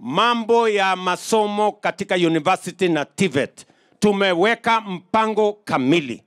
mambo ya masomo katika university na TVET tumeweka mpango kamili.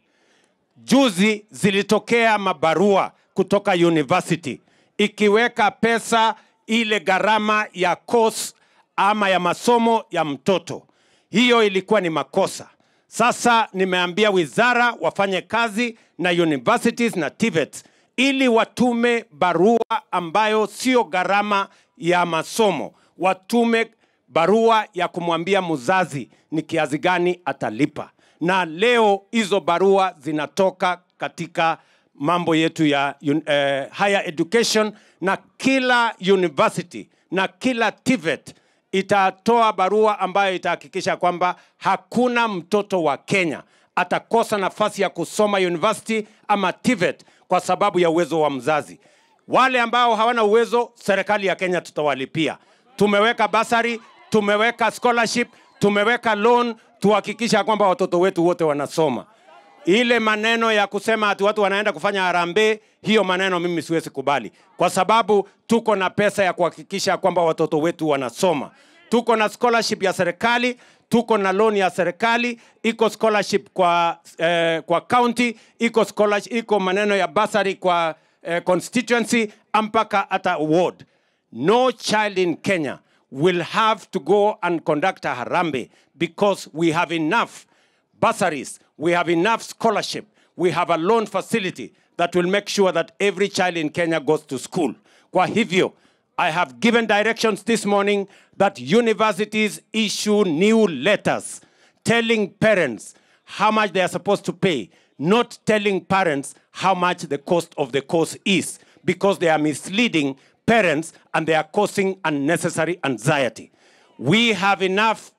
Juzi zilitokea mabarua kutoka university ikiweka pesa ile gharama ya course ama ya masomo ya mtoto. Hiyo ilikuwa ni makosa. Sasa nimeambia wizara wafanye kazi na universities na TVET ili watume barua ambayo sio gharama ya masomo, watume barua ya kumwambia mzazi ni kiasi gani atalipa. Na leo hizo barua zinatoka katika mambo yetu ya un- eh, higher education, na kila university na kila TVET itatoa barua ambayo itahakikisha kwamba hakuna mtoto wa Kenya atakosa nafasi ya kusoma university ama TVET kwa sababu ya uwezo wa mzazi. Wale ambao hawana uwezo, serikali ya Kenya tutawalipia. Tumeweka basari, tumeweka scholarship, tumeweka loan, tuhakikisha kwamba watoto wetu wote wanasoma. Ile maneno ya kusema ati watu wanaenda kufanya harambee, hiyo maneno mimi siwezi kubali, kwa sababu tuko na pesa ya kuhakikisha kwamba watoto wetu wanasoma. Tuko na scholarship ya serikali, tuko na loan ya serikali, iko scholarship kwa eh, kwa county, iko scholarship, iko maneno ya basari kwa eh, constituency mpaka hata ward. No child in Kenya will have to go and conduct a harambe because we have enough bursaries, we have enough scholarship, we have a loan facility that will make sure that every child in Kenya goes to school. Kwa hivyo, I have given directions this morning that universities issue new letters telling parents how much they are supposed to pay, not telling parents how much the cost of the course is, because they are misleading parents and they are causing unnecessary anxiety. We have enough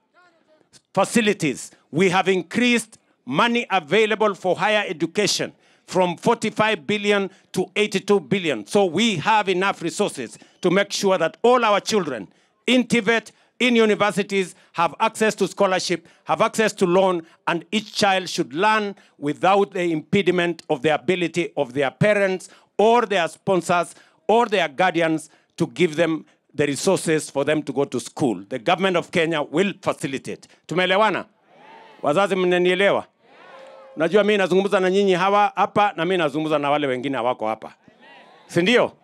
facilities. We have increased money available for higher education from 45 billion to 82 billion. So we have enough resources to make sure that all our children in Tibet, in universities, have access to scholarship, have access to loan, and each child should learn without the impediment of the ability of their parents or their sponsors or their guardians to give them the resources for them to go to school. The government of Kenya will facilitate. Tumeelewana? Wazazi mnanielewa? Najua mimi nazungumza na nyinyi hawa hapa na mimi nazungumza na wale wengine hawako hapa. Si ndio?